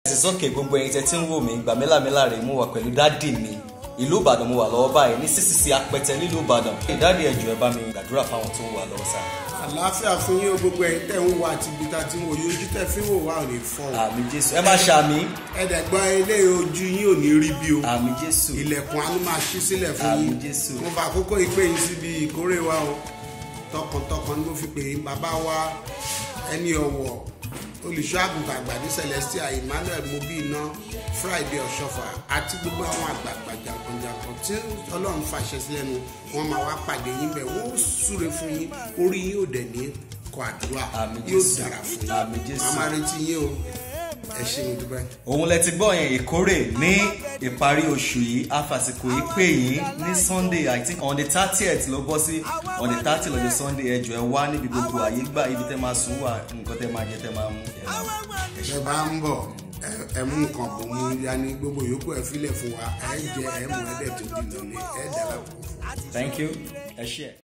ẹ̀sìn sókè gbogbo ẹ̀yin tẹ́ tí ń wò mí gbà mílàmílà rè mú wa pẹ̀lú dádì mi ìlú ìbàdàn mo wà lọ́wọ́ báyìí ní ccc apẹtẹ nílùú ìbàdàn ìdádì ẹ̀jọ̀ ẹ bá mi gbàdúrà fáwọn tó ń wà lọ́wọ́ sáà. àlàáfíà fún yín o gbogbo ẹ̀yin tẹ́ ń wá àti ibi tá a ti ń wò yín ojú tẹ́ fi ń wò wá ò ní fọ́ o àmì jésù ẹ má ṣàmì ẹ̀ẹ́dẹ̀gbọ́n ilé ojú yín ò ní rí bí o àmì jésù ilẹ̀kùn àánú máa ṣí sílẹ̀ fún Àmín yín Jésù. mo fà àkókò ìpè yín síbi ìkórè wa o tọkàntọkàn ni mo fi pè é bàbá wa ẹni ọ̀wọ̀ olùṣọ́ àgùntàn àgbà ní celestia emmanuel mobiina friday ọ̀ṣọ́fà àti gbogbo àwọn àgbààgbà jàǹkànjàǹkàn tí ọlọ́run fàṣẹ sílẹ̀ nu wọ́n máa wá pàdé yín bẹ̀ wọ́n ó súre fún yín orí yín ò dẹ̀ ní kọ àdúrà Àmín yóò Jésù. dára fún yín Àmín Jésù. màmá retí yín o ẹ ṣe mo dúpẹ́. òun lẹ ti gbọ́ yẹn ìkórè ní ìparí oṣù yìí afàsìkò yìí pè yín ní sunday i think on the thirtieth ló bọ́ sí on the thirty lọ́jọ́ sunday ẹjọ́ ẹ wá níbi gbogbo àyè gbà ibi tẹ́ máa sùn wà nǹkan tẹ́ máa jẹ tẹ́ máa mú ẹ máa ẹ ṣe. ẹ bá ń bọ̀ ẹ- ẹ mú nǹkan bò mú yanni gbogbo yòókù ẹ filẹ̀ fún wa ẹ jẹ ẹ mú ẹ dẹ̀ tó dì lọ́lẹ̀ ẹ dẹ̀ lápò fún wa. thank you ẹ ṣe.